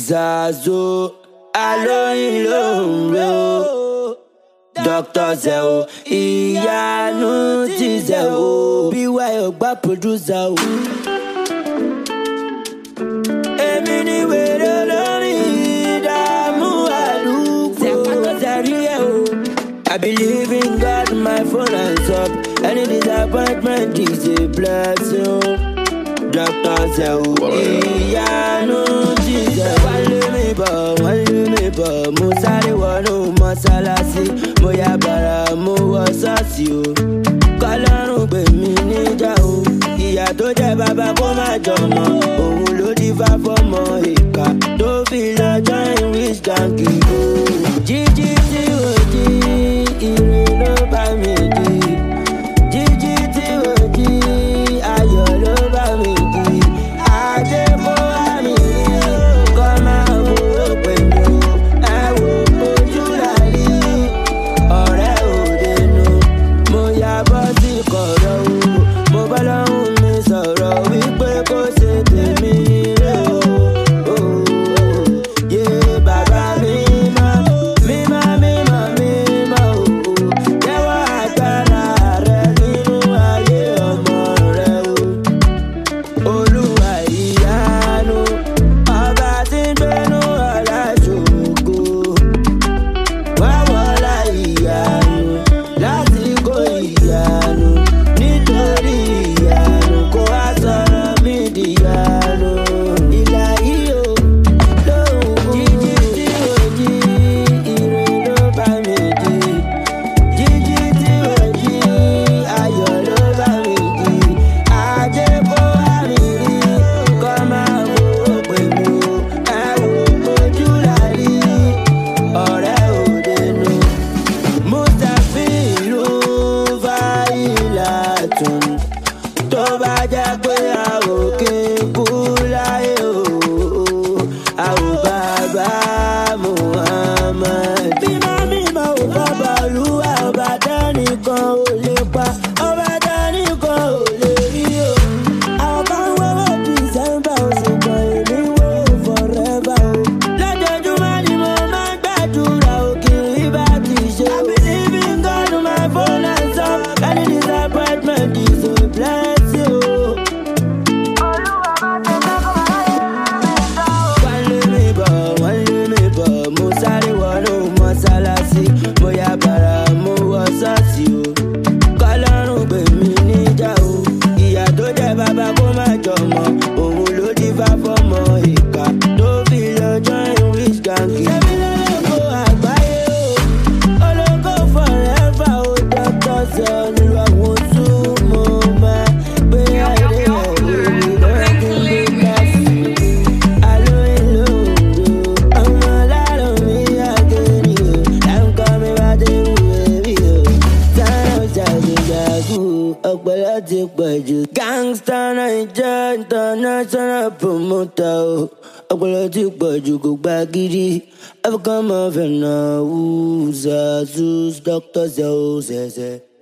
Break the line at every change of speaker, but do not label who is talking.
Zazo alóyin ló ń ro Dr. Zeo ìyanu ti Zeo bí wáyọ̀ gbá producer o. Èmi ni wèrè lórí ìdààmú àdúgbò Zẹ̀rí ẹ̀ o. I believe in God, my phone hands up. Any disappointment is a blessing. Dr. Zeo ìyanu ti Zeo. Wọ́n lé mi bọ̀, wọ́n lé mi bọ̀. Mo sáré wọnú mọ́sálásí. Mo ya bàrà, mo wọ ṣọ́ọ̀ṣì o. Kọ́lọ́run gbè mí níjà o. Ìyá tó jẹ́ bàbá kó má jọmọ. Òun ló dífá fọ́mọ ìka. Tó fi lọ join wish gangi o. Jíjí tí ò jí, ire ló bá mi jí. Jíjí tí ò jí, ayọ̀ ló bá mi jí. Ajé kó wá mi rí, kọ́ máa wo pè mí o. Ẹ wo ojú làrí, ọ̀rẹ́ òde nu. Mo ya bọ́ sí kọ̀rọ̀ o, mo bá lọ́hùn mi sọ̀rọ̀ wípé kó ṣe tèmi nílé o. Oh, yé bàbá mi mọ́, mímọ́ mímọ́ mímọ́ o. Jẹ́wọ́ agbára rẹ nínú ayé ọmọ rẹ o. Olúwa ìyanu, ọba tí ń gbénú ọ̀la ṣògo. Wá wọlá ìyanu, lásìkò ìyanu, nítorí ìyanu, kó wá sọ̀rọ̀ mí dìyanu. Ìlà yìí o, lóhùn jíjí tí ò jí, ire ló bá mi jí. Jíjí tí ò jí, ayọ̀ ló bá mi jí. Ajé kó wá mi rí, kọ́ máa wo pè mí o. Ẹ wo ojú làrí, ọ̀rẹ́ òde nu. Mustapha ìlú fáìlà tún. Tó bá jẹ́ pé a ò kí n kú láyé o, a ò bàbá Muhammad. Bímọ mímọ ò bàbá olúwa ọba dánìkan ò lè pa, ọba dánìkan ò lè rí o. Àwọn kan wọ́wọ́ December oṣù kan èmi wò forever o. Lójoojúmọ́ ni mo máa ń gbàdúrà òkìrì bá ti ṣe. I believe in God my phone and some any disappointment is a blessing o. Wọ́n lé mi bọ̀, wọ́n lé mi bọ̀, mo sáré wọnú mọ́sálásí. Mo ya bàrà, mo wọ ṣọ́ọ̀ṣì o. Kọ́lọ́run gbè mí níjà o. Ìyá tó jẹ́ bàbá kó má jọmọ. Òun ló dífá fọ́mọ ìka. Tó fi lọ join wish gangi. Ṣẹ́mi lọ́lọ́kọ̀ àgbáyé o. Ológo forever o. Dr. Zeo nílò àwọn tún mo máa gbé ayé rẹ̀ lórí lọ́kùn gbé káfí. Alóyin ló ń do. Ọmọ lárò mi àgẹ̀rì o. Láǹkọ́ mi bá dé wúwo rí o. Sáyọ̀ jagunjagun ọpọlọ ti pọ̀ jù. Gangsta Naija international promoter o. Ọpọlọ ti pọ̀ jù kò gba gidi. African mafia náà wú Zazus Dr. Zeo ṣẹ̀ṣẹ̀.